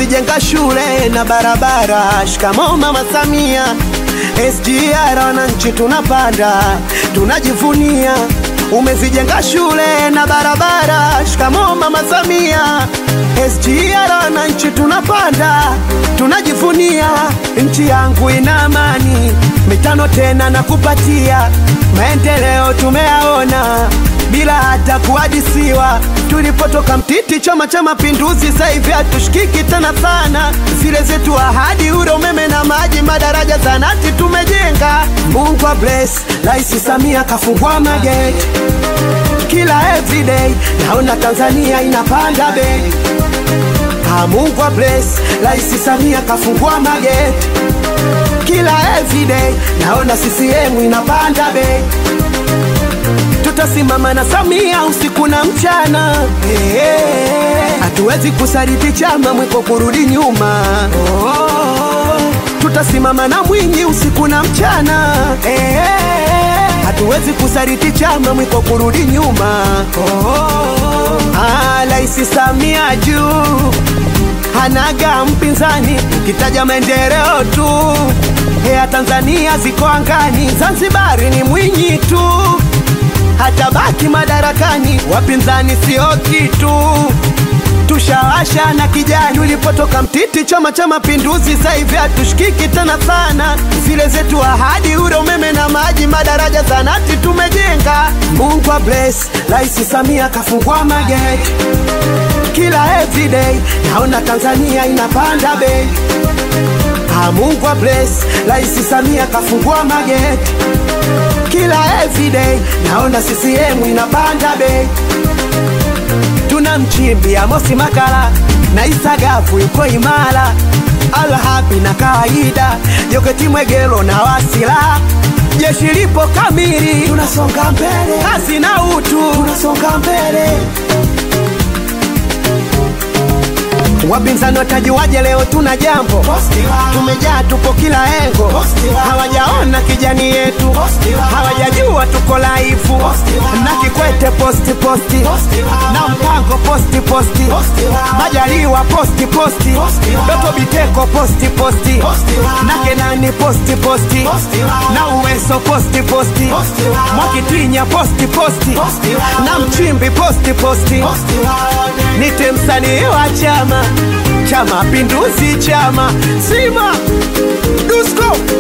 umezijenga shule na barabara. Shikamoo Mama Samia, SGR wananchi tunapanda, tunajivunia umezijenga shule na barabara. Shikamoo Mama Samia, SGR wananchi tunapanda, tunajivunia nchi yangu ina amani, mitano tena na kupatia maendeleo tumeyaona bila hata kuhadisiwa. Tulipotoka mtiti, Chama cha Mapinduzi, sasa hivi hatushikiki tena sana. Zile zetu ahadi, ule umeme na maji, madaraja, zanati tumejenga. Mungu wa bless, Rais Samia kafungua mageti kila everyday, naona Tanzania inapanda bei. Ah, Mungu wa bless, Rais Samia kafungua mageti kila everyday, naona CCM inapanda bei tutasimama na Samia usiku na mchana. Eh, eh, Hatuwezi kusaliti chama mwiko kurudi nyuma. Oh, tutasimama na Mwinyi usiku na mchana. Eh, eh, Hatuwezi kusaliti chama mwiko kurudi nyuma. Oh, ah, Rais Samia juu hanaga mpinzani, ukitaja maendeleo tu ya Tanzania ziko angani, Zanzibari ni Mwinyi tu hata baki madarakani, wapinzani sio kitu. Tushawasha na kijani, ulipotoka mtiti, Chama cha Mapinduzi, sasa hivi hatushikiki tena sana. Zile zetu ahadi, ule umeme na maji, madaraja, zanati tumejenga. Mungu wa bless, Rais Samia kafungua mageti kila everyday, naona Tanzania inapanda bei. Ah, Mungu wa bless, Rais Samia kafungua mageti kila everyday naona CCM inapanda bei. Tuna mchimbi Amosi Makala na Isagafu yuko imara, Alhabi na kawaida Joketi Mwegelo na Wasila, jeshi lipo kamili, tunasonga mbele, kazi na utu, tunasonga mbele. Wapinzani watajuaje leo tuna jambo? Tumejaa tupo kila engo, hawajaona kijani yetu, hawajajua tuko laifu na Kikwete posti posti na Mpango posti posti, Majaliwa posti posti, Doto Biteko posti posti na Kenani posti posti na Uweso posti posti, Mwakitinya posti posti na Mchimbi posti posti, nite msanii wa chama cha Mapinduzi, chama Sima Dusko